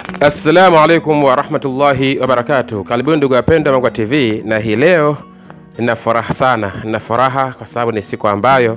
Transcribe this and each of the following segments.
Assalamu alaikum warahmatullahi wabarakatuh. Karibuni ndugu wapendwa Mangwa TV, na hii leo nina furaha sana, nina furaha kwa sababu ni siku ambayo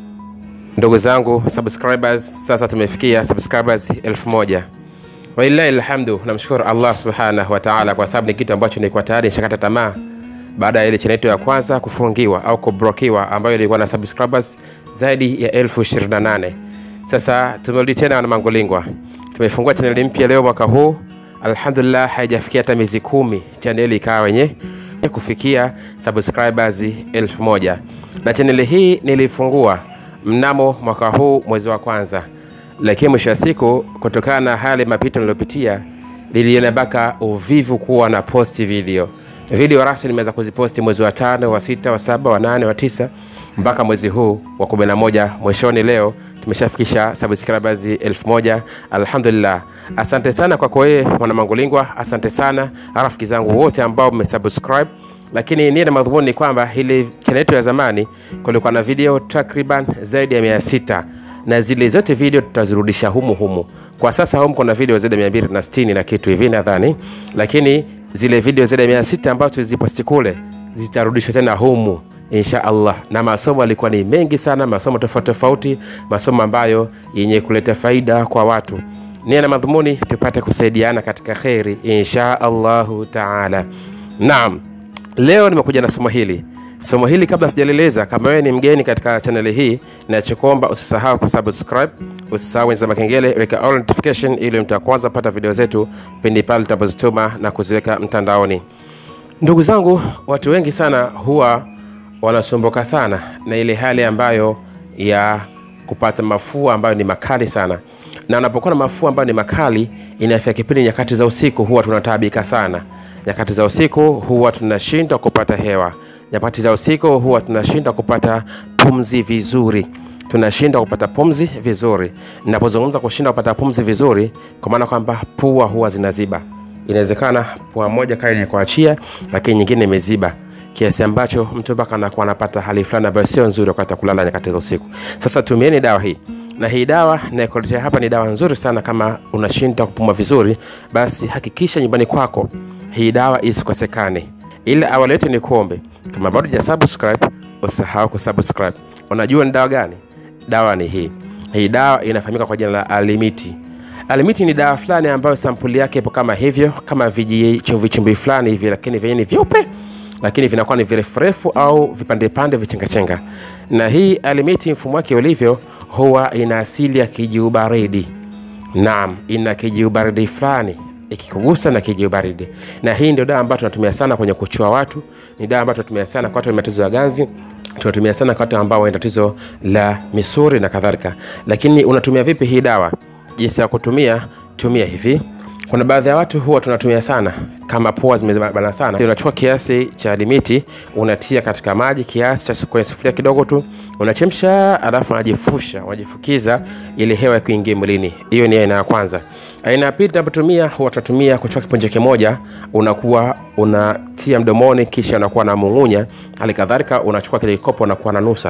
ndugu zangu subscribers, sasa tumefikia subscribers elfu moja. Walillahi alhamdu, namshukuru Allah subhanahu wa ta'ala kwa sababu ni kitu ambacho nilikuwa tayari nishakata tamaa baada ya ile channel yetu ya kwanza kufungiwa au kublokiwa ambayo ilikuwa na subscribers zaidi ya elfu ishirini na nane. Sasa tumerudi tena na Mangolingwa, tumefungua chaneli mpya leo mwaka huu. Alhamdulillah, haijafikia hata miezi kumi chaneli ikawa wenye kufikia subscribers elfu moja na chaneli hii nilifungua mnamo mwaka huu mwezi wa kwanza, lakini mwisho wa siku kutokana na hali mapito niliyopitia niliona mpaka uvivu kuwa na posti video video rasmi nimeweza kuziposti mwezi wa tano wa sita wa saba wa nane wa tisa mpaka mwezi huu wa kumi na moja mwishoni leo tumeshafikisha subscribers elfu moja alhamdulillah asante sana kwako wewe mwana mangulingwa asante sana rafiki zangu wote ambao mmesubscribe lakini nia na madhumuni ni kwamba ile channel yetu ya zamani kulikuwa na video takriban zaidi ya mia sita na zile zote video tutazirudisha humu humu. Kwa sasa humu kuna video zaidi ya 260 na kitu hivi nadhani, lakini zile video zaidi ya 600 ambazo tuliziposti kule zitarudishwa tena humu insha Allah, na masomo yalikuwa ni mengi sana, masomo tofauti tofauti, masomo ambayo yenye kuleta faida kwa watu. Nia na madhumuni tupate kusaidiana katika kheri insha Allahu taala. Naam, leo nimekuja na somo hili somo hili kabla sijalieleza, kama wewe ni mgeni katika chaneli hii, nachokuomba usisahau kusubscribe, usisahau wenza makengele, weka all notification ili mtakwanza pata video zetu pindi pale tutapozituma na kuziweka mtandaoni. Ndugu zangu, watu wengi sana huwa wanasumbuka sana na ile hali ambayo ya kupata mafua ambayo ni makali sana, na unapokuwa na mafua ambayo ni makali, inafika kipindi nyakati za usiku huwa tunataabika sana. Nyakati za usiku huwa tunashindwa kupata hewa nyakati za usiku huwa tunashindwa kupata pumzi vizuri, tunashindwa kupata pumzi vizuri. Ninapozungumza kushindwa kupata pumzi vizuri, kwa maana kwamba pua huwa zinaziba. Inawezekana pua moja kama yenye kuachia, lakini nyingine imeziba kiasi ambacho mtu mpaka anakuwa anapata hali fulani ambayo sio nzuri wakati wa kulala nyakati za usiku. Sasa tumieni dawa hii na hii dawa naikuletea hapa ni dawa nzuri sana. Kama unashindwa kupumua vizuri, basi hakikisha nyumbani kwako hii dawa isikosekane. Ile awali yote ni kuombe kama bado ja subscribe usahau kusubscribe. Unajua ni dawa gani? Dawa ni hii. Hii dawa inafahamika kwa jina la Alimiti. Alimiti ni dawa fulani ambayo sampuli yake ipo kama hivyo, kama vijichumvi chumvi fulani hivi, lakini vyenye ni vyeupe, lakini vinakuwa ni virefu refu au vipande pande vichengachenga. Na hii Alimiti mfumo wake ulivyo, huwa ina asili ya kijiubaridi. Naam, ina kijiubaridi fulani ikikugusa na kiji baridi. Na hii ndio dawa ambayo tunatumia sana kwenye kuchua watu, ni dawa ambayo tunatumia sana kwa watu wenye matatizo ya ganzi, tunatumia sana kwa watu ambao wana tatizo la misuri na kadhalika. Lakini unatumia vipi hii dawa? Jinsi ya kutumia, tumia hivi. Kuna baadhi ya watu huwa tunatumia sana kama pua zimebana sana, unachukua kiasi cha limiti unatia katika maji kiasi cha kwenye sufuria kidogo tu, unachemsha, alafu unajifusha, unajifukiza ili hewa kuingia mwilini. Hiyo ni aina ya kwanza. Aina ya pili tunapotumia, huwa tunatumia kuchukua kipunje kimoja, unakuwa unatia mdomoni, kisha unakuwa na mung'unya. Hali kadhalika unachukua kile kikopo, unakuwa na nusa,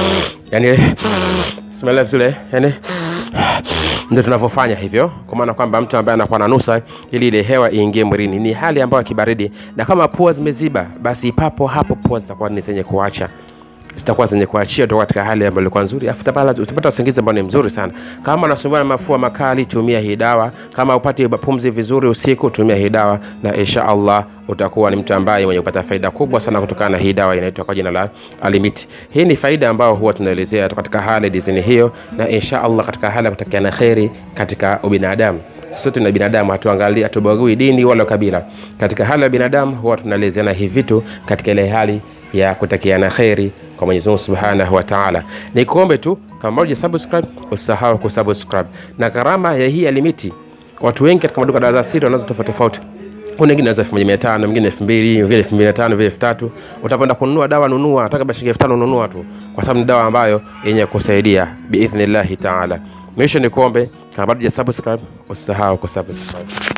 yani smell vizuri, yani ndio tunavyofanya hivyo, kwa maana kwamba mtu ambaye anakuwa na nusa ili ile hewa iingie mwilini. Ni hali ambayo kibaridi, na kama pua zimeziba, basi papo hapo pua zitakuwa ni zenye kuacha zitakuwa zenye kuachia toka katika hali ambayo ilikuwa nzuri, afu utapata usingizi ambao ni mzuri sana. Kama unasumbua na mafua makali, tumia hii dawa. Kama upati pumzi vizuri usiku, tumia hii dawa, na insha Allah utakuwa ni mtu ambaye mwenye kupata faida kubwa sana kutokana na hii dawa inaitwa kwa jina la Alimiti. Hii ni faida ambayo huwa tunaelezea katika hali dizini hiyo, na insha Allah katika hali ya kutakiana kheri katika ubinadamu sote na binadamu, hatuangalii hatubagui dini wala kabila. Katika hali ya binadamu huwa tunaelezeana hivi vitu katika ile hali ya kutakiana kheri kwa Mwenyezi Mungu Subhanahu wa Ta'ala. Ni kuombe tu kama bado subscribe, usahau kusubscribe. Na gharama ya hii Alimiti, watu wengi katika maduka dawa za asili wanazo tofauti tofauti. Kuna wengine wanauza 1500, mwingine 2000, mwingine 2500, mwingine 3000. Utapenda kununua dawa, nunua hata kama shilingi 5000 nunua tu, kwa sababu ni dawa ambayo yenye kusaidia biidhnillahi taala. Mwisho ni kuombe kama bado subscribe, usahau kusubscribe.